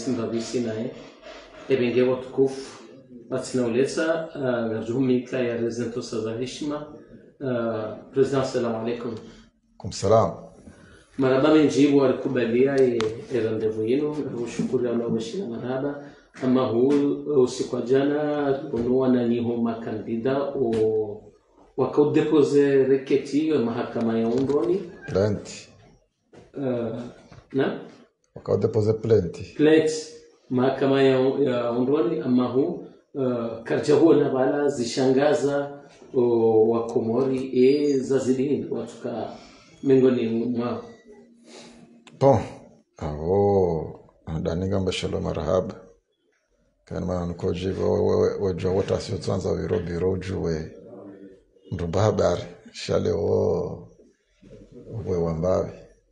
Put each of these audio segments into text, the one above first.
simbabisi naye ebenge watukufu batinauleza garjuhumika ya rezentosa za heshima Uh, president assalamu alaikum kumsalam maraba menjibu walikubalia rendezvous yenu ushukuru alaweshina maraba ama huu usiku wa jana unuwa na niho makandida wakaudepose reketi ya mahakama ya undoni plenty uh, na wakaudepose plenty plate mahakama ya, ya undoni ama huu uh, karja huo na bala zishangaza uh, wakomori e zazidi watuka miongoni mwao bon avo andanigamba shalo marahaba kana mana nukojivo wejua wote asiotsanza viro biro ujuwe mrumba habari shale wo we wambavi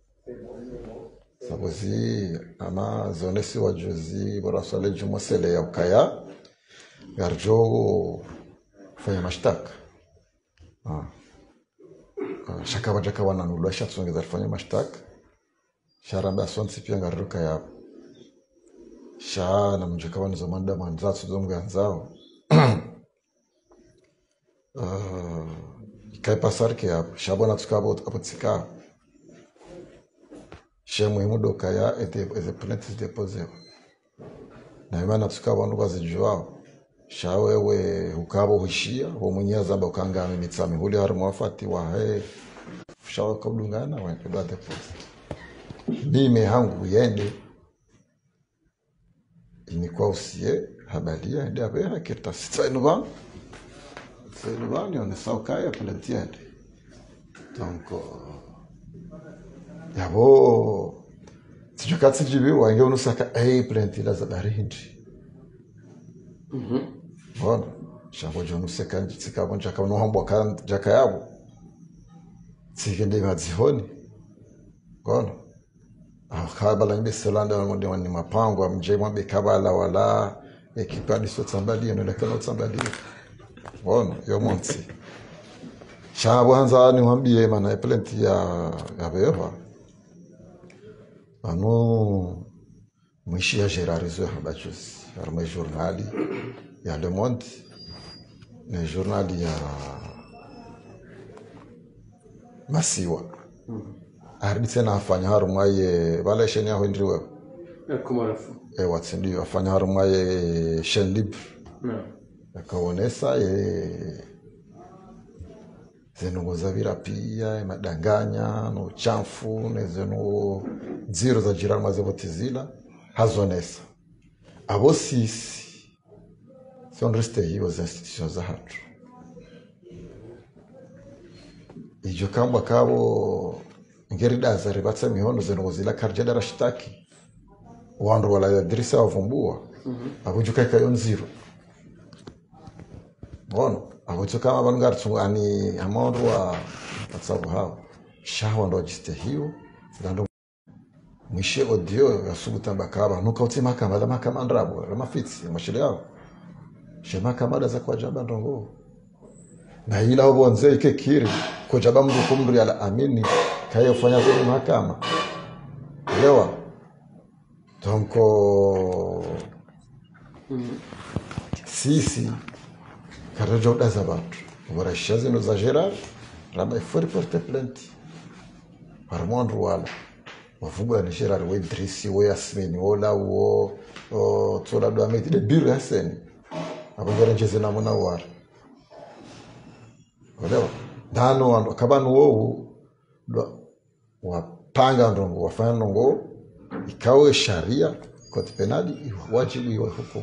sabuzi ama zonesi wajuzi boraswale jumosele ya ukaya garjo fanya mashtaka ah. Ah, shakava jaka wananulwa shatsongeza rifanya mashtaka sharamba sonsi pia ngariruka yapo sha namjeka wanizo manda mwanzatsu zomganzao uh, ikaipasarike yapo shabona tukabo apotsikao she muhimu dokaya eze plaintes deposewa naimana tukabo vandu vazijuao sha wewe ukavo hushia womwenye zamba ukangami mitsami huli hari mwafati wahe shawakabdungana wakedwa depose mime hangu yende inikwa usie habalia ende abe hakirta sitsainuvanu tsainuvanu yonesa ukaya plentiende donc yabo sijukatsijibi wange unusaka ei plentila za barindi bona shango jonuseka tsikabo njaka unohambwa ka jaka yabo tsikende madzihoni bona akabala ngibeselanda ni mapango amje mwabe kabala wala ekipadi so tsambalie no lakano tsambalie bona yo monsi shabo hanza ni mwambie mana plenty ya ya beva anu mwishi ya gerarizo habachus arme journali ya Le Monde ne journali ya Masiwa aridi tena afanya harumwaye vala sheni yaho ndriwe kumarafu e watsindio afanya harumwaye shen libre na akaonesa ye zenungo zavira pia madanganya no chafu nezenu dziro za jirani mazevotizila hazonesa avo sisi sionreste hiyo za institution za hatu ijo kamba kavo ngeridaza rivatsa mihono zenungo zila karjada rashitaki wandu waladirisa wavumbua avujukaikayo nziro bono avucho kama vanhu ngaritungani amawandu wa vatsavu havo shawa ndo wajiste hiyo zilando mwishe odio yasubuta bakaba nuka uti makama la makama ndrabo la mafitsi mashile yao she makama da za kwa jaba ndongo na ila obonze ike kiri kwa jaba mndu kumndu ya amini kayo fanya zeni makama lewa tonko sisi karaja udaza batu varasha zino za gerard raba ifori porte plainte varmwandu wala wavumbula ni gerard we idrisi we yasmini wola wo o, tsola do ameti de biru yaseni avongere njeze namuna wara olewa ndano wandu kabanu wowu do- wapanga ndongo wafanya ndongo ikawe sharia koti penali wajibu iwe hukumu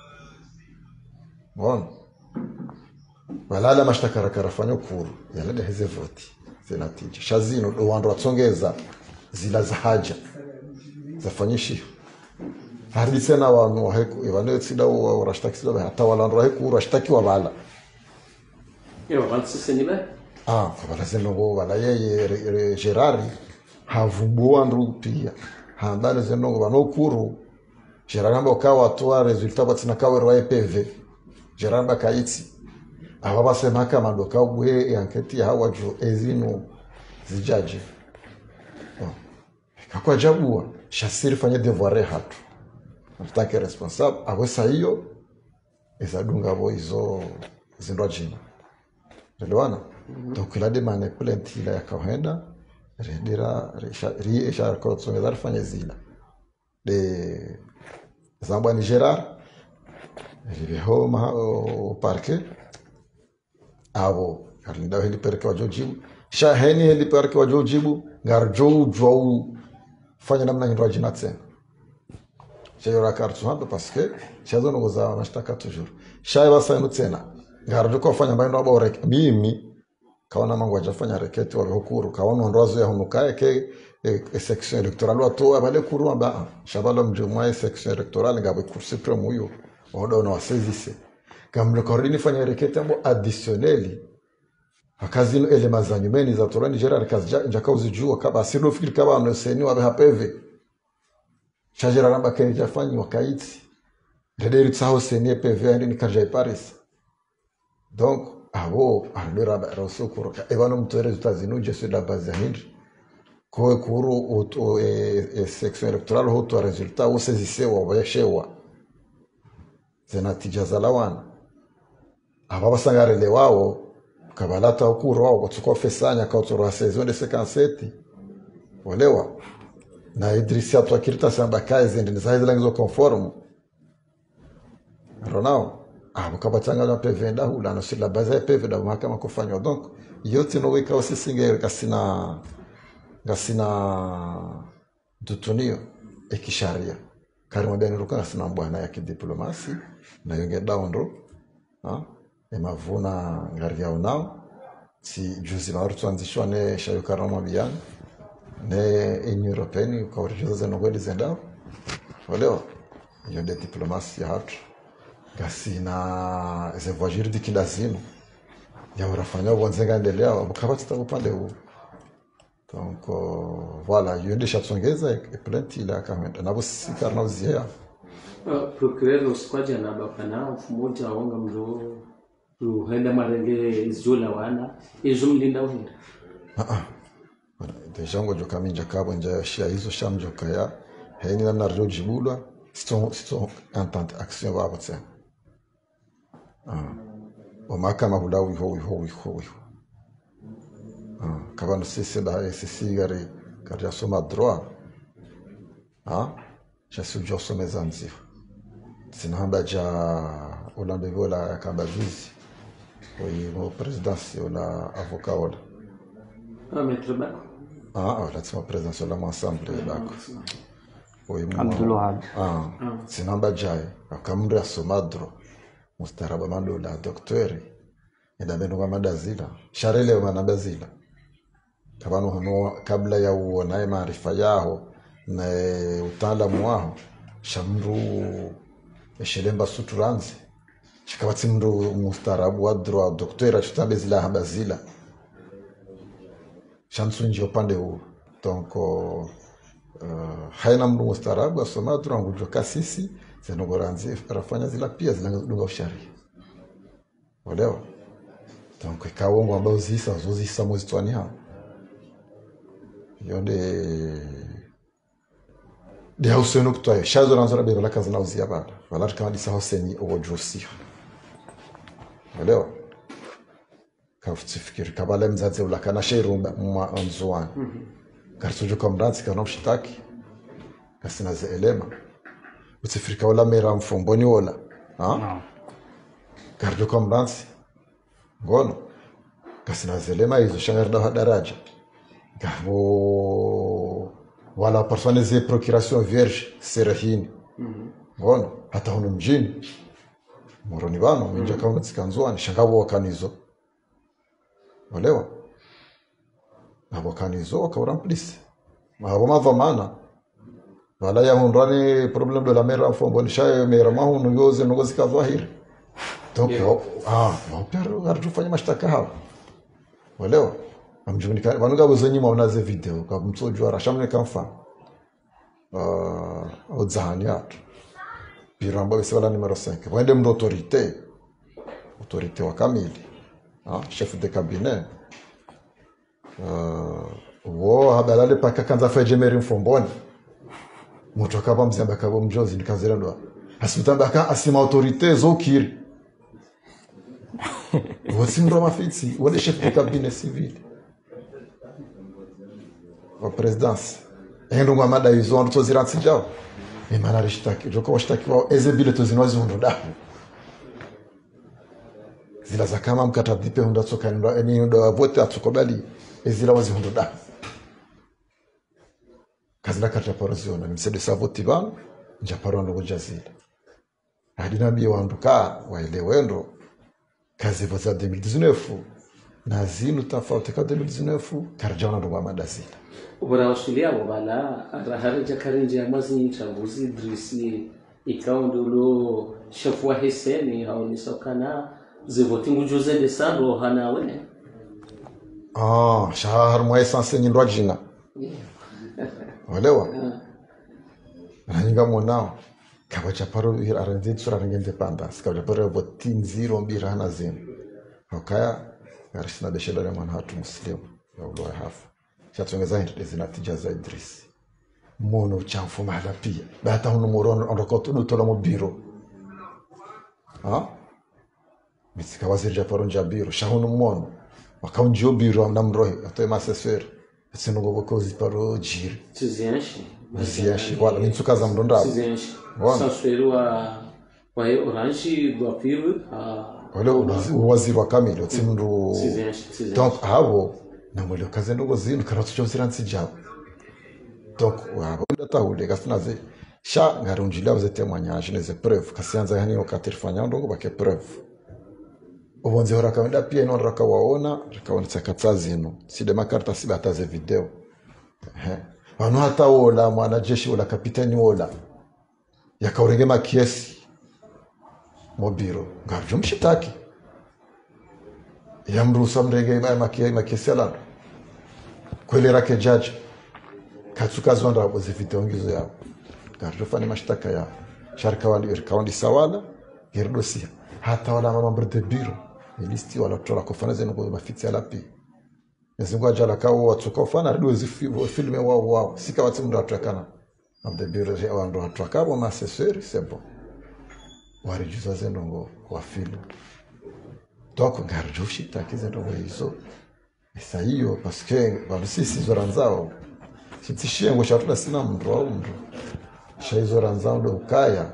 bona balala mashtaka rakarafanya kuru yalada heze voti zinatija shazino do wandu watsongeza zila za haja zafanyishiho hadi tena wanu waheku ivane tsida wa warashtaki sida hata walandu waheku rashtakiwa bala yo vansisenive ah bala zenongo bala yeye re- re- gerari havumbua ndu pia hambale zenongo banokuru gerari amba ukawa toa resultat batina kawerwa epv gerari amba kaitsi aba basemaka madoka bwe yanketi hawaju ezino zijaje Oh. kakwa jabua shasiri fanye devoir hatu tanke responsable awesa hiyo izadungavo izo zindwa jina relewana donc ila demane plainte ila yakahenda redira rieshakotsongeza rifanye zila de zambwa ni gerard riveho maha o parke avo garinda helipereke wajojibu shaheni helipereke wajojibu ngarjou fanya namna nyindwa jina tena shayora kartu hapa paske shazonogoza mashtaka toujours shay basainu tena ngarjuko fanya mbaino abore mimi kaona mangu ajafanya reketi wa hukuru kaona ndwazo ya hunukae ke e, e, section electoral watu abale kuru amba shabalo mjumwa e section electoral ngabe kursi premu huyo odo na wasezise kamle korini fanya reketi ambo additionneli akazi ino elema za nyumeni za torani jera kazi njaka uzijua kaba asilo fikiri kaba no seni wabe hapeve shajera ramba kene jafanyi wakaiti rederi tsaho seni pv andi ni karja paris donc abo ardora ba roso kuro ka ebano mtore zutazinu je sur la base ya hindi ko kuru uto e, e section electoral hoto resultat o sezisewa wabeshewa zenatija za lawana aba basangarele wao kabalata ukuru wao kutsukwa fesanya kautsoro saison de 57 olewa na idrisi atu akirita samba kazi ndi zaidi langizo conforme ronao abo kabatanga na pevenda hula no sur la base ya pevenda mahakama kufanywa donc yote no weka usisinge kasina gasina dutunio ekisharia karimo bene ruka gasina bwana ya kidiplomasi na yonge daundo ha emavuna ngari yao nao si juzi varu tuanzishwa ne shayokarama biyani ne union européenne ukaurijoza zenogweli zendao olewa iyo nde diplomasi ya hatu gasina ze voie juridique lazima yaurafanya ubonzenga endelea bukabatita upande huu donc uh, voilà iyo nde shatsongeza plainte ile akamenda nabo sikara nauziea Uh, procureur usikwaja na bapana mfumoja waonga mro ruhenda marenge izula wana izo mlinda uhira deja ngo joka minja kabo nja shia hizo shamjoka ya heni namna rjo jibulwa sito sito entente action babo tse ah o makama hula wi ho wi ho wi ho wi ah kabano sisi da sisi gari kari soma droit ah je suis jo some zanzi sinahamba ja ulambe vola yakamba juzi oyi mo presidence ola avocat ola Ah, maître bako Ah, oh, lazima presence la ensemble lako. Oyi mwa- Abdulwahab. Ah, sinamba jai akamri asomadro mustaraba mandola doktori enda bendo kwa madazila sharele manamba zila kabano hono kabla ya uonaye maarifa yaho na utaalamu waho shamru eshelemba suturanzi shikabatsi mndu mustarabu wa droit doktori achutambe zila hamba zila shamsunji upande huu donc uh, haina mndu mustarabu asoma turangujwa kasisi zenogoranzi rafanya zila pia zinadunga usharia olewa donc ikawongo ambao zisa zozisa mwezi twani hao iyo nde de hauseno kutwayo shazo ranzora bero lakazi nauzia bala valar kama disa hoseni ogojusiha olewa kafutsifikiri kabale mzadzi ulakana sheirumba mwanzuani karisuju kwa mranzi kana mshitaki kasina ze elema utsifirika ola mera mfomboni ola ha No. garjo kwa mranzi ngono kasina ze elema hizo shangarda ha daraja gavo wala persone ze procuration vierge serahini ngono hata huno mjini moroni vano minja kauna tsikanzuani shangavo wakanizo olewa avokanizo wakaura mplisi avo mavamana vala yahundrani problem de la mera fombo shayo mera mahunu yoze nogo zikavahiri donc Yeah. ah wapero aritufanya mashtaka hao olewa amjunika vanonga zenyima unaze video kamtsojwa rashamne kamfa uh, odzahani atu piramba bese vala numero 5 wende mndo autorité autorité wa kamili ah, chef de cabinet uh, wo habalale paka kanza fejemeri mfomboni moto akava mzamba kavo mjozi ndikazira asitamba ka asima autorite zokiri wosimro mafitsi wode chef de cabinet civil wa presidence endo ngwa mada izo ando tozira nsijao imana rishtaki joko washtakiwa ezebile tozinozi hundo dahu zila za kama mkatadipe hunda tsoka ndo eni ndo vote atsokobali ezila wazi hundo dahu kazila kata paroziona nimsede savoti vanu njaparo ndo kujazila adinabi wandu ka waelewendo kazi vo za 2019 na zinu tofauti ka 2019 karjaona ndo mwamadazila vurausuliavo vala rahareja karenje ya mwazi nchambuzi idrisi ikaundi ulo shefu wa heseni haunisokana zivoti ngujuzende sando hanawe ah shahar mwa essence nyindwa jina olewa nanyinga monao kava chaparo aranzi tsura renge independence kava chaparo voti nziro mbiri hana zinu okaya garishina beshedare mwana hatu muslimu yaulowe hafu chatsongeza hindi zinatija za idris mono chamfumala pia bata huno moro ondokotudutola mu biro ha mitsika waziri japaro nja biro shahuno mono wakaunjio biro amna mrohi atoe masesere etsinongovokozi paro jiri tizienshi ziyashi wala nitsuka za mndondavo tizienshi Bwana. sansweri wa wa orange do apiru wale uwaziri wa kamili otsimndu tizienshi tizienshi donc havo namwele kaze ndogo zinu kana tuchosira nsijavo donc wavo ndatahule kasinaze sha ngari unjila uzete mwanyashi neze preuve kasianza yani okatirifanya ndongo bake preuve ubonze hora kawenda pia ino raka waona rakaonetsa katsa zinu side makarta sibe hataze video Ehe. vanu hata wola mwanajeshi wola kapitani wola yakaurenge makiesi mobiro ngarjo mshitaki yamrusa mrenge ma- maki- makiesi alando kweli rake jaji katsukazonda abo zividongizo yabo ngarjo fane mashtaka yao sharikawandi sawala geridosia hata wala mamambre de biro ilisti wala tola kofana zenu kwa mafitsi alapi nezingu ajala kawo watsuka ufana rido filme wao wao sika watsi mndu atrakana of the biro wandu atrakabo maseseri sebo warijuza zenongo wa filme donc ngarjo shitaki zenongo hizo esa hiyo paske vanhu sisi zoranzao chitsishengo chatula sina mndu au mndu shaizoranzao do ukaya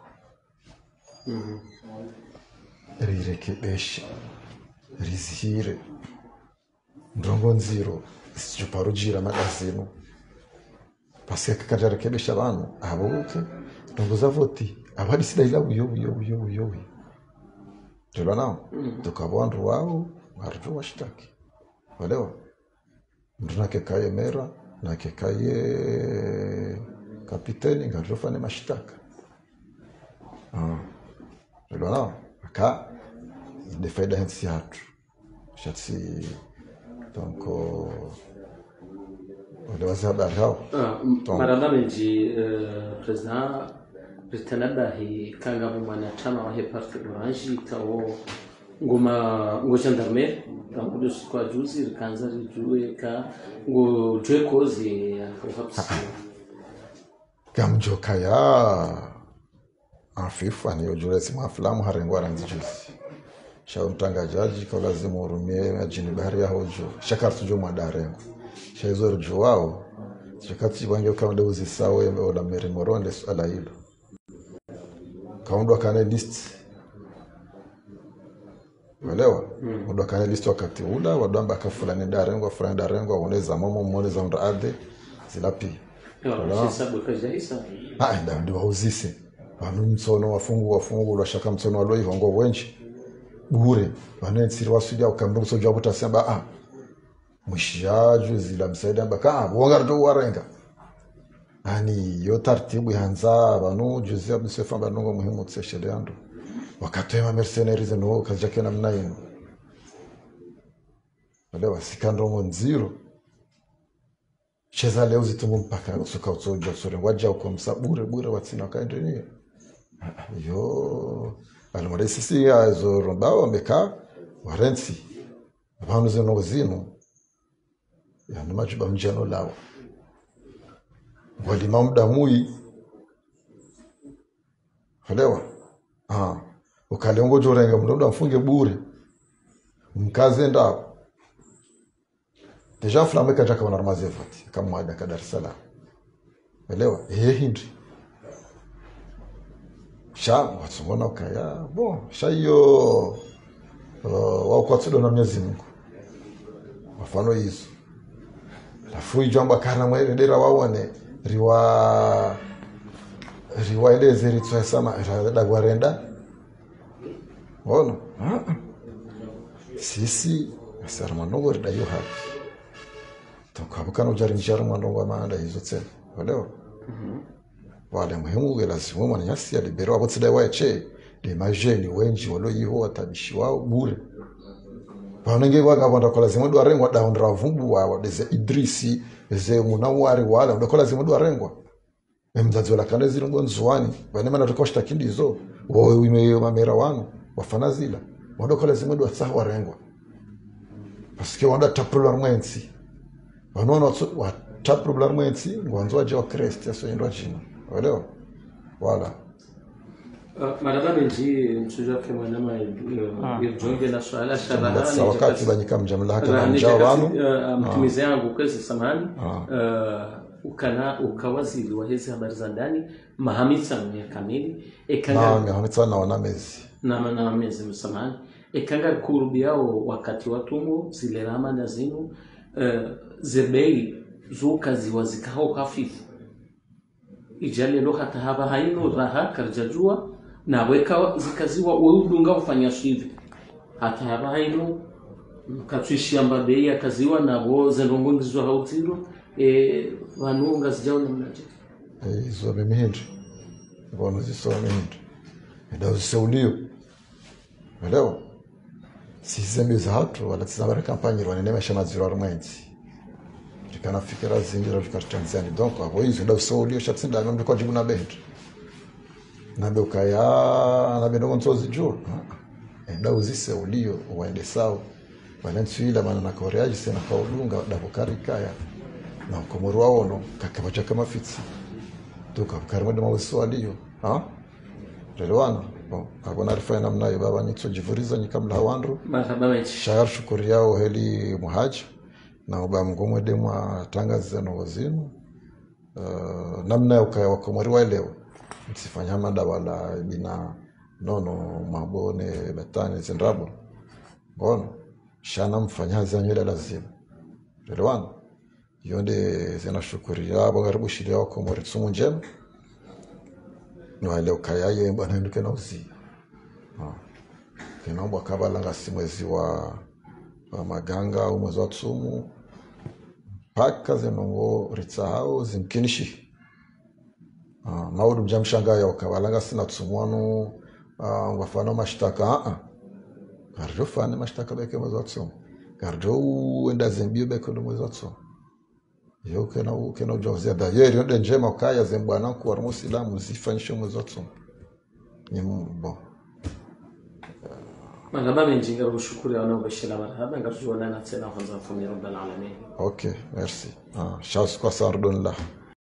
rirekebeshe rizihire ndongo nziro isichuparujira magazino paske kakatarekebesha vanhu avoke ndongo zavoti avadisidaila uyo uyo uyo uyo uyo tolwa nao tukava wandu wao ngaritu washitaki olewa mndu nakekaye mera nakekaye kapiteni ngaritofane mashitaka tolwa nao aka de faida hensi hatu shatsi donc olewazi habari hao Tom. maramba menji eh, president ritanabahi kangavo mwanachama wa he parti orange kawo ngoma ngo gendarmerie kangudo sikwa juzi rikanza rijue ka ngo jwe kozi akauhapsi gamjoka ya afifu aniyojulesi mwafilamu harengwa ranzijuzi shaumtangajaji kaulazimu urumie ajini bahari ya hojo shakartujo mwadarengo shaizorjo wao shakatibange kaundeuzi sawe ola meri moronde suala hilo kaundwa kane list elewa undwa kane list wakati ula wadwamba kafulani darengwa fulani darengwa uneza momo mwoneza unda ade zilapi shisabwe kajahisa aenda ndi wauzise vanu mtsono wafungu wafungu lwashaka mtsono waloihongo wenji bure vanetsiri waswida ukamndu soja wavutasemba a mwishiyaju zila msaida mbaka a wongarito warenga ani yo tartibu yanza vanu juzia msefamba nungo muhimu tseshele yandu wakatoema mercenaries no kazijake namna ino olewa sikandongo nziro cheza leo zitungu mpaka usuka utsoja usore waja uko msa bure bure watsina wakaendelea yo alimwada sisi azo rombao wamekaa warensi vanhu zino zino yani majuba mjano lawo walima muda mui elewa ah ukalengo jorenga mndondo afunge bure mkaze ndapo deja fulame kaja kama narmazefati kama mwada ka Dar es Salaam elewa eh hindi sha watsongona ukaya bon sha hiyo uh, wakwatsudo na Mwenyezi Mungu mafano hizo lafu ijwamba kana mweredera waone riwa riwa eleze ritswasama dagwarenda ono sisi asara mwanongo ridayo hapi tukabukana ujari njara mwanongo amanda hizo tsena olewa wale muhimu ge lazima mwana nyasi alibero abo tsidai wache de majeni wenji walo yiho watabishi wao bure vanenge vakavanda kola zimwe dwa rengwa daundira vumbu wawa deze idrisi ze munawari wala ndakola zimwe dwa rengwa emdzadzi wala kane ziri ngonzuwani vane mana tokoshta kindizo woime mamera wanu wafana zila wadokola zimwe dwa tsa warengwa paske wanda tapulwa mwensi vanoona watapulwa mwensi ngwanzo waje wa kristi asoendwa jina elewa wala maraba menji msuja ke mwanama irjonge la swala shabaha sa wakati banyika mjamla haka na njao wanu mtumizi yangu kwezi samahani ukana ukawaziri wa hizi habari za ndani mahamisa mwenye kamili ekanga naam yahamitsa naona mezi na na mezi msamahani ekanga kurubi yao wakati watumu zile ramana zinu uh, zebei zukaziwa zikaho hafifu ijalelo hata haba haino raha karjajua na weka zikaziwa weudunga ufanya shivi hata haba haino katwishamba bei akaziwa nabo zendongongizwa hautiro e, vanu ngazijaona mnaje izo mimihindi ngono zisoma mihindi idauziseulio elewa sizembe za hatu wala tizambara kampanyiri wanenemesha madziro ari mwenzi rikanafikira zingira vikatitanzani donc avo izo idauseulio shatsindame mndu kwajibu na bendi nabe ukaya nabe ndongonzozi juu idauziseulio waende sawa vanentswila mana nakoreaji sena kaudunga davokarikaya na ukomori waono kakavacha kamafitsi tukavukari mawesi waliyo relewana avona rifanya namnayo baba nitsojivuriza nyika mla wandu marhaba menji shayar shukuri yao heli muhaji na uba mgomwede mwa tangaziza novo zinu uh, namna ukaya wakomori waelewa msifanya mada wala bina nono mabone betani zindrabo ngono shana mfanyazi anywele lazima relewana yonde zinashukuria abo karibu shiria wakomori tsumu njema niwale ukayaye bwana nduke na uzi kinaombwa kabalanga si mwezi wa, wa maganga au mwezi wa tsumu mpaka zinongo ritsahau zimkinishi Ah, maudu mjamshangaya ukabalanga sina tsumwanu uh, ngwafana mashtaka aa garjo fane mashtaka beke mwezi wa tsumu garjo uenda zembio beke ndo mwezi wa tsumu yo kena kena ujawazia da yeri yonde njema ukaya zembwana ku wa musilamu zifanyishe mwezi wa tsumu ni bon marhaba menji ngarushukuri wanaobashira marhaba ngarujuonana tena kwanza fami rabbal alamin ok merci ah, shas kwa sardon la